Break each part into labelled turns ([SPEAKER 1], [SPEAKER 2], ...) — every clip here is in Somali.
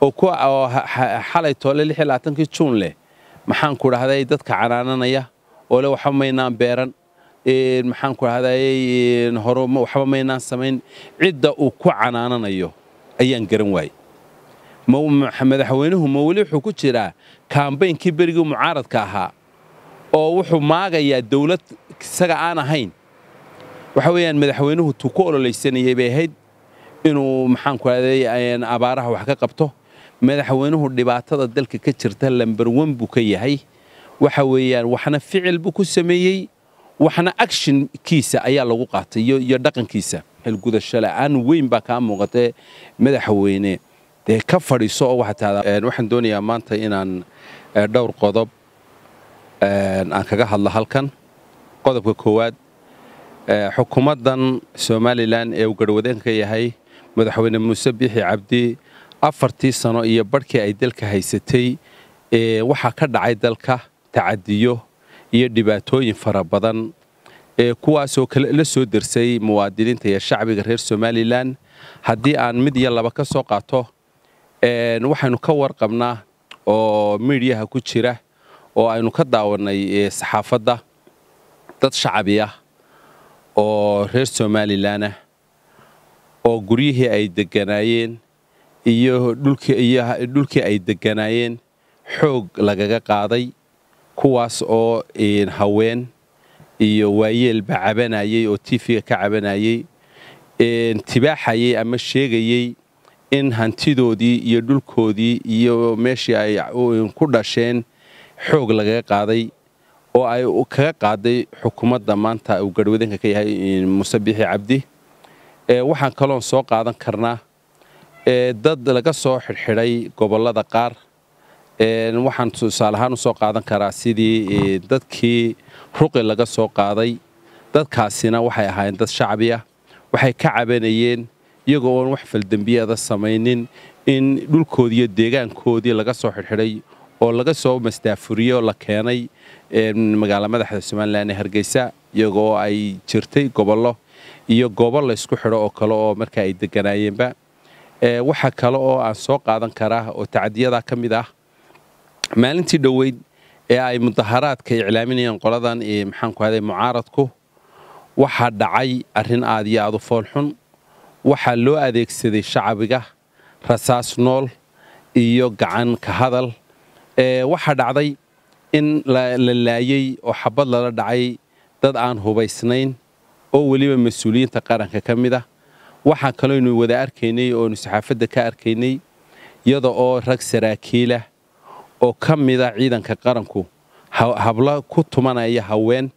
[SPEAKER 1] oo xalay toole kii juun leh maxaanku dhahday dadka canaananaya oo le waxba maynaan beeran maxaanku dhahday hore waxba maynaan samayn cidda uu ku canaananayo ayaan garan waayey madaxweynuhu ma weli wuxuu ku jiraa kaambaynkii berigii mucaaradka ahaa oo wuxuu maagayaa dawlad isaga aan ahayn waxa weeyaan madaxweynuhu tuu ku ololeysanayay bay ahayd inuu maxaanku dhahday abaaraha wax ka qabto madaxweynuhu dhibaatada dalka ka jirta lambar wan buu ka yahay waxa weeyaan waxna ficil buu ku sameeyey waxna actionkiisa ayaa lagu qaatay iyo dhaqankiisa xilgudasho la'aan weyn baa kaa muuqatee madaxweyne dee ka fadhiiso oo waxaan doonayaa maanta inaan dhowr qodob aan kaga hadlo halkan qodobka koowaad xukuumaddan somalilan ee uu garhwadeen ka yahay madaxweyne muuse biixi cabdi afartii sano iyo barhkii ay dalka haysatay waxaa ka dhacay dalka tacadiyo iyo dhibaatooyin fara badan kuwaasoo la soo dersay muwaadiniinta iyo shacbiga reer somalilan haddii aan mid iyo laba ka soo qaato waxaynu ka warqabnaa oo miidyaha ku jira oo aynu ka daawannay saxaafadda dad shacabi ah oo reer somalilanah oo guryihii ay degganaayeen iyo dhulkii ay degganaayeen xoog lagaga qaaday kuwaas oo haween iyo waayeelba cabanayey oo tiifiga ka cabanayey tibaaxayey ama sheegayey in hantidoodii iyo dhulkoodii iyo meeshii ay ku dhasheen xoog lagaga qaaday oo ay kaga qaaday xukuumadda maanta uu garhwadeenka ka yahay muuse biixi cabdi waxaan kaloon soo qaadan karnaa dad laga soo xidhxidhay gobollada qaar waxaan tusaale ahaan u soo qaadan karaa sidii dadkii ruqi laga soo qaaday dadkaasina waxay ahaayeen dad shacbi ah waxay ka cabanayeen iyagoo oon wax faldembiyada samaynin in dhulkoodii iyo deegaankoodii laga soo xidhxidhay oo laga soo mastaafuriyey oo la keenay magaala madaxda somalilan ee hargeysa iyagoo ay jirtay gobollo iyo goobo laysku xidho oo kale oo markaa ay degganaayeenba waxa kale oo aan soo qaadan karaa oo tacadiyadaa ka mid ah maalintii dhoweyd ee ay mudaharaadka iclaaminayeen qoladan maxaanku ahday mucaaradku waxaa dhacay arrin aad iyo aad u foolxun waxaa loo adeegsaday shacabiga rasaas nool iyo gacan ka hadal waxaa dhacday in la laayey oo xabad lala dhacay dad aan hubaysnayn oo weliba mas-uuliyiinta qaranka ka mid ah waxaa kalooynu wada arkaynay oonu saxaafadda ka arkaynay iyada oo rag saraakiilah oo ka mida ciidanka qaranku hablo ku tumanaya haween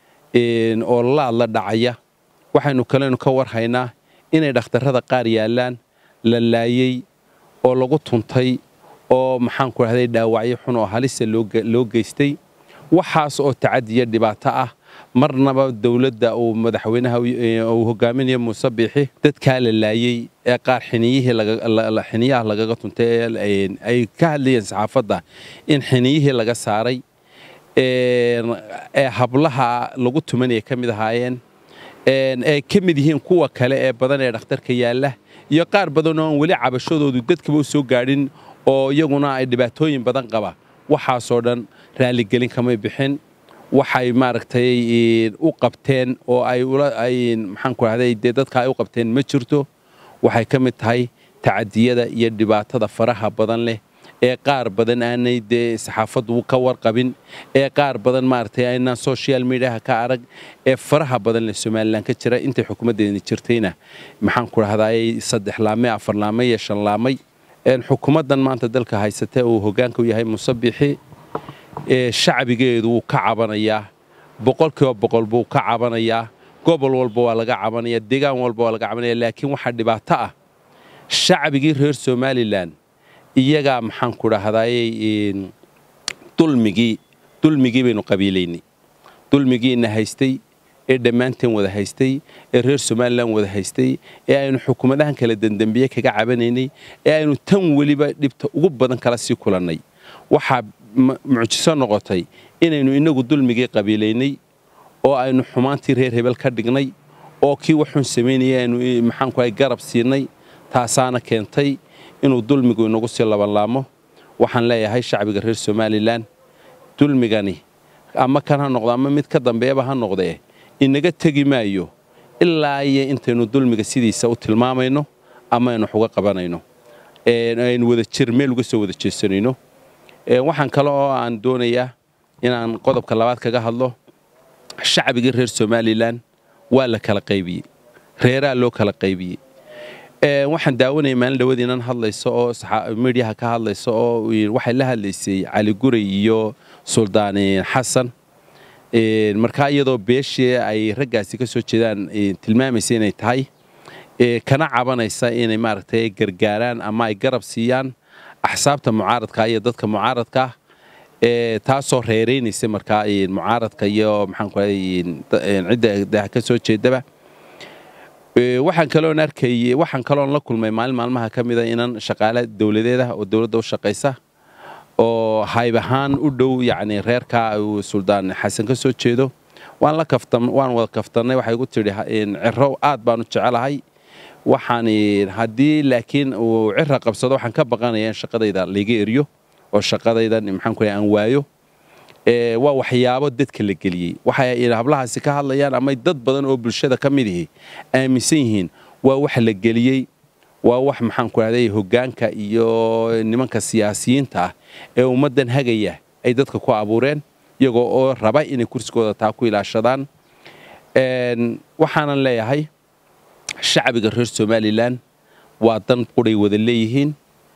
[SPEAKER 1] oo laad la dhacaya waxaynu kaleynu ka warhaynaa inay dhakhtarrada qaar yaallaan la laayey oo lagu tuntay oo maxaanku dhahday dhaawacyo xun oo halisa loo geystay waxaas oo tacadiya dhibaato ah marnaba dowladda uu madaxweynaha uu hogaaminayo muuse biixi dadkaa la laayey ee qaar xiniyaha lagaga tuntay ay ka hadlayeen saxaafadda in xiniyihii laga saaray ee hablaha lagu tumanaya ka mid ahaayeen ay ka mid yihiin kuwa kale ee badan ee dhakhtarka yaalla iyo qaar badan oo aan weli cabashadoodu dadkaba u soo gaadhin oo iyaguna ay dhibaatooyin badan qaba waxaasoo dhan raaligelin kamay bixin waxay maaragtay u qabteen oo ay maxaanku rahday dee dadka ay u qabteen ma jirto waxay ka mid tahay tacadiyada iyo dhibaatada faraha badan leh ee qaar badan aanay dee saxaafaddu ka warqabin ee qaar badan maaragtay aynaan social mediaha ka arag ee faraha badan leh somalilan ka jira intay xukuumaddeeni jirtayna maxaanku rahdaay saddex laamay afar laamay iyo shan laamay xukuumaddan maanta dalka haysata uu hoggaanka u yahay muuse biixi shacbigeedu wuu ka cabanayaa boqolkiiba boqol buu ka cabanayaa gobol walba waa laga cabanaya deegaan walba waa laga cabanaya laakiin waxaa dhibaato ah shacbigii reer somalilan iyagaa maxaanku dhahdaayey dulmigii dulmigii baynu qabiilaynay dulmigiina haystay ee dhammaanteen wada haystay ee reer somalilan wada haystay ee aynu xukuumadahan kala dendembiye kaga cabanaynay ee aynu tan weliba dhibta ugu badan kala sii kulannay waxaa mucjiso noqotay inaynu innagu dulmigii qabiilaynay oo aynu xumaantii reer hebel ka dhignay oo kii waxuun samaynaya aynu maxaanku ahay garab siinay taasaana keentay inuu dulmigu inagu sii labanlaamo waxaan leeyahay shacbiga reer somalilan dulmigani ama kan ha noqdo ama mid ka dambeeba ha noqdee inaga tegi maayo ilaa iyo intaynu dulmiga sidiisa u tilmaamayno ama aynu xuga qabanayno aynu wada jir meel uga soo wada jeesanayno waxaan kale oo aan doonayaa inaan qodobka labaad kaga hadlo shacbigii reer somalilan waa la kala qaybiyey reeraa loo kala qaybiyey waxaan daawanaya maalin dhawad inan hadlayso oo midiyaha ka hadlayso oo waxay la hadlaysay cali guray iyo suldaan xasan markaa iyadoo beeshii ay raggaasi ka soo jeedaan tilmaamaysa inay tahay kana cabanaysa inay maaragtay gargaaraan ama ay garab siiyaan axsaabta mucaaradka iyo dadka mucaaradka taasoo reeraynaysa markaa mucaaradka iyo maxaankucidda ka soo jeedaba waxaan kaloon arkayey waxaan kaloon la kulmay maalin maalmaha ka mida inan shaqaale dowladeed ah oo dowladda u shaqaysa oo hayb ahaan u dhow yacni reerka uu suldaan xasan ka soo jeedo waan la kaftan waan wada kaftannay waxay igu tidhi ciro aad baan u jecelahay waxaan haddii laakiin uu cira qabsado waxaan ka baqanaya in shaqadayda layga eriyo oo shaqadaydan maxaan ku aan waayo waa waxyaabo dadka la geliyey waxay hablahaasi ka hadlayaan ama dad badan oo bulshada ka mid ihi aaminsan yihiin waa wax la geliyey waa wax maxaan ku rahday hoggaanka iyo nimanka siyaasiyiinta ah ee ummaddan hagaya ay dadka ku abuureen iyagoo oo raba inay kursigooda taa ku ilaashadaan waxaanan leeyahay shacbiga reer somalilan waa dan quray wada leeyihiin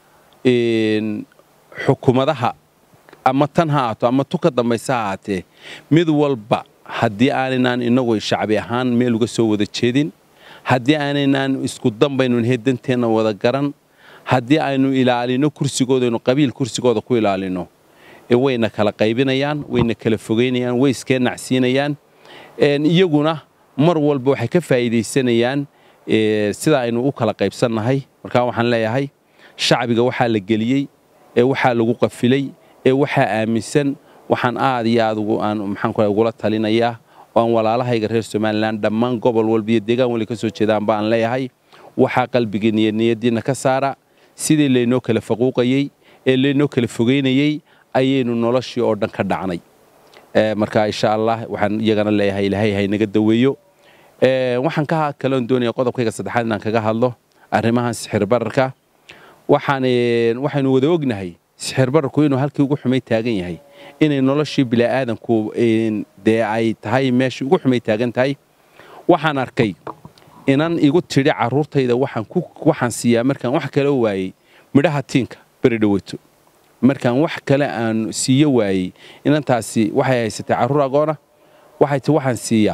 [SPEAKER 1] xukuumadaha ama tan ha ahaato ama tu ka dambaysa ha ahaatee mid walba haddii aanaynan inagu shacbi ahaan meel uga soo wada jeedin haddii aanaynan isku dambaynu hedanteenna wada garan haddii aynu ilaalino kursigoodaynu qabiil kursigooda ku ilaalino wayna kala qaybinayaan wayna kala fogaynayaan way iskeenacsiinayaan iyaguna mar walba waxay ka faa'iidaysanayaan sida aynu u kala qaybsannahay markaa waxaan leeyahay shacbiga waxaa la geliyey ee waxaa lagu qafilay ee waxaa aaminsan waxaan aad iyo aad aan maxaan ugula talinayaa oo aan walaalahayga reer somalilan dhammaan gobol walba iyo deegaan wali ka soo jeedaan baan leeyahay waxaa qalbigiinna iyo niyaddiinna ka saara sidii laynoo kala faquuqayey ee laynoo kala fogaynayey ayaynu noloshii oo dhan ka dhacnay marka insha allah waxaan iyagana leeyahay ilaahay haynaga daweeyo waxaan ka kaloon doonaya qodobkayga saddexaad inaan kaga hadlo arrimahan sixir bararka waxaan waxaynu wada ognahay sixir bararku inuu halkii ugu xumay taagan yahay inay noloshii bila'aadanku dee ay tahay meeshii ugu xumay taagan tahay waxaan arkay inan igu tidhi carruurtayda waxaan siiyaa markaan wax kale waayey midhaha tiinka beri dhaweyto markaan wax kale aan siiyo waayey inantaasi waxay haysatay carruur agoona waxay ti waxaan siiyaa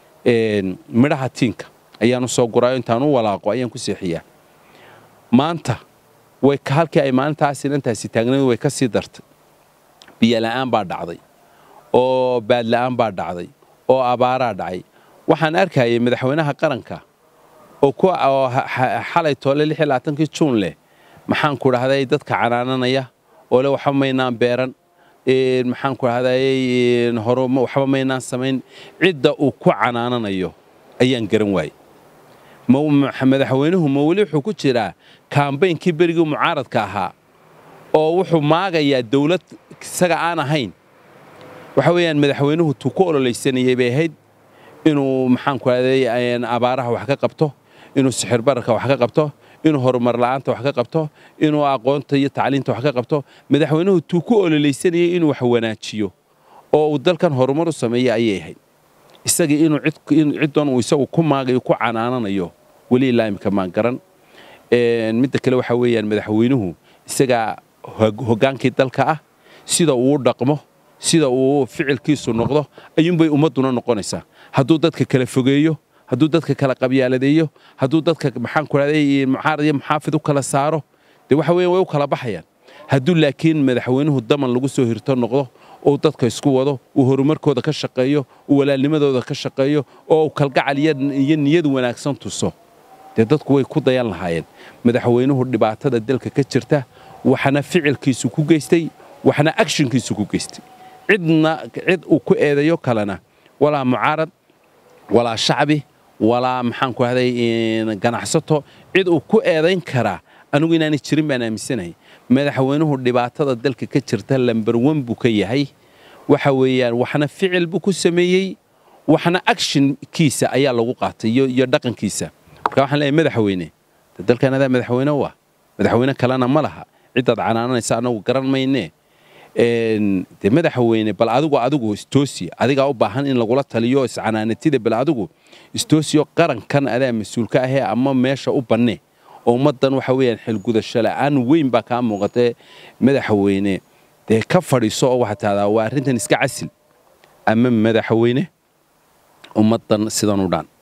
[SPEAKER 1] midhaha tiinka ayaan u soo guraayo intaan u walaaqo ayaan ku seexiyaa maanta way halkii ay maalintaas inantaasi taagnayd way ka sii dartay biyola'aan baa dhacday oo baadla'aan baa dhacday oo abaaraa dhacay waxaan arkayay madaxweynaha qaranka oo xalay toole kii juun leh maxaan ku dhahday dadka canaananaya oo le waxba maynaan beeran maxaan ku dhahday waxba maynaan samayn cidda uu ku canaananayo ayaan garan waayey madaxweynuhu ma weli wuxuu ku jiraa kaambaynkii berigii mucaaradka ahaa oo wuxuu maagayaa dawlad isaga aan ahayn waxa weeyaan madaxweynuhu tuu ku ololaysanayay bay ahayd inuu maxaan ku dhahday abaaraha wax ka qabto inuu sixir bararka wax ka qabto inuu horumar la'aanta wax ka qabto inuu aqoonta iyo tacliinta wax ka qabto madaxweynuhu tuu ku ololaysanayay inuu wax wanaajiyo oo uu dalkan horumar u sameeya ayay ahayd isagii inuu ciddoon uu isagu ku maagayo ku canaananayo weli ilaa imika maan garan midda kale waxaa weeyaan madaxweynuhu isagaa hoggaankii dalka ah sida uu dhaqmo sida uu ficilkiisu noqdo ayuunbay ummadduna noqonaysaa hadduu dadka kala fogeeyo hadduu dadka kala qabyaaladeeyo hadduu dadka maxaan ku dhahday mucaarad iyo muxaafid u kala saaro dee waxa weeyaan way u kala baxayaan hadduu laakiin madaxweynuhu daman lagu soo hirto noqdo oo dadka isku wado uu horumarkooda ka shaqeeyo uu walaalnimadooda ka shaqeeyo oo uu kalgacal iyo niyad wanaagsan tuso dee dadku way ku dayan lahaayeen madaxweynuhu dhibaatada dalka ka jirta waxna ficilkiisu ku geystay waxna agshinkiisu ku geystay cidna cid uu ku eedayo kalena walaa mucaarad walaa shacbi walaa maxaan ku ahday ganacsato cid uu ku eedayn karaa anigu inaanay jirin baan aaminsanahay madaxweynuhu dhibaatada dalka ka jirta lamber wan buu ka yahay waxa weeyaan waxna ficil buu ku sameeyey waxna actionkiisa ayaa lagu qaatay iyo dhaqankiisa marka waxaan leeyahay madaxweyne dalkan adaa madaxweyne waa madaxweyne kalena ma laha cidaad canaananaysa anagu garan maynee de madaxweyne bal adigu adigu istoosi adigaa u baahan in lagula taliyo iscanaanatida bal adigu istoosiyo qarankan adaa mas-uulka ahee ama meesha u bannee oo ummaddan waxa weeyaan xilgudasho la'aan weyn baa kaa muuqatee madaxweyne dee ka fadhiiso oo waxaa tahdaa waa arrintan iska casil ama madaxweyne ummaddan sidan u dhaan